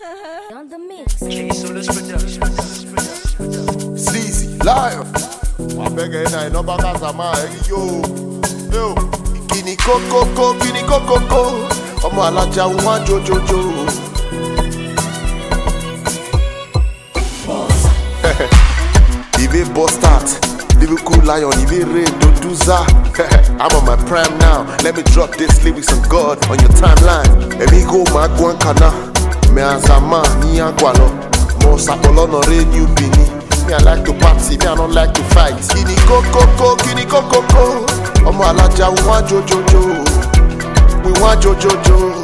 On the mix. Sleazy, live. Wabega ina inoba kazama eri yo. Yo. Kini kokoko, kini kokoko. Ọmọ alájà wọn jojojo. Ibe bust out. Liverpool lion, Ibe rain, don't do za. I'm on my prime now. Let me drop this lyrics on God on your timeline. Emi go ma gwan kana. Me azama ni agwalo. Mo sapolo no radio bini. Me I like to party, me I don't like to fight. Kini kokoko, kini kokoko. Ọmọ alájà we want jojojo. We want jojojo.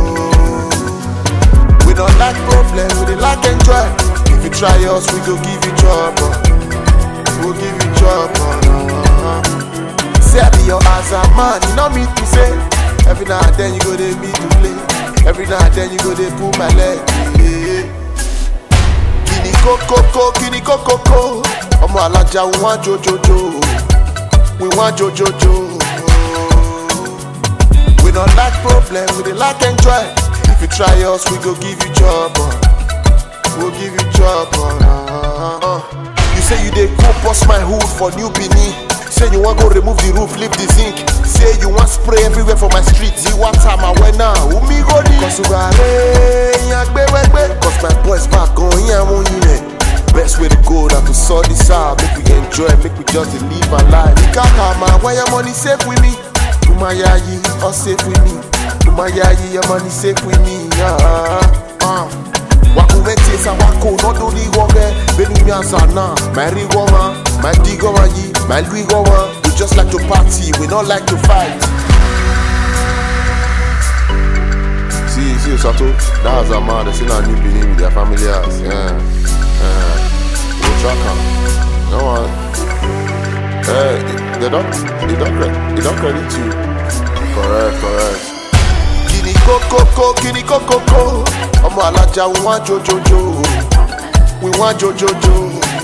We don't like problem, we dey like enjoy. If you try us, we go give you trouble. We'll give you trouble. Say I be your answer man, you know me to say. Every now and then you go dey me to play. Every now and then you go dey pull my leg. Yeah. Kini kokoko, kini kokoko. Ọmọ alájà we want jojojo. We want jojojo. We don't like problem, we dey like enjoy. If you try us, we go give you trouble. We'll give you trouble. Uh, You say you dey go bust my hood for New Benin. Say you want go remove the roof, leave the zinc. Say you want spray everywhere for my street. You want time I went now. Umi go di. Cause you got Cause my boys back on here, I'm on you Best way to go now to sort this out. Make we enjoy, make we just dey live our life. You can't come out where your money safe with me. Umayayi, all safe with me. Umayayi, your money safe with me. Uh, uh. wakumetesa wako nodoligoge benumiazana mairigoma maidigomayi mailuigoma we just like to party we not like to fight See, see, Sato, that was a man, they still a new beginning with their family house. Yeah. Yeah. We'll track am. No one. Hey, they don't, they don't, credit, they don't credit you. Correct, correct. Kini kokoko, kini kokoko. Ọmọ alájà we want jojojo. We want jojojo.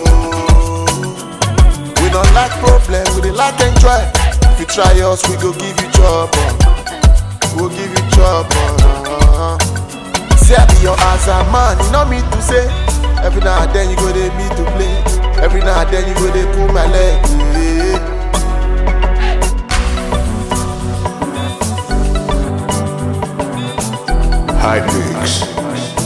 We don't like problem, we dey like enjoy. If you try us, we go give you trouble. We'll give you trouble. Say I be your answer man, you know me to say. Every now and then you go dey me to play. Every now and then you go dey pull my leg. Yeah. High Mix.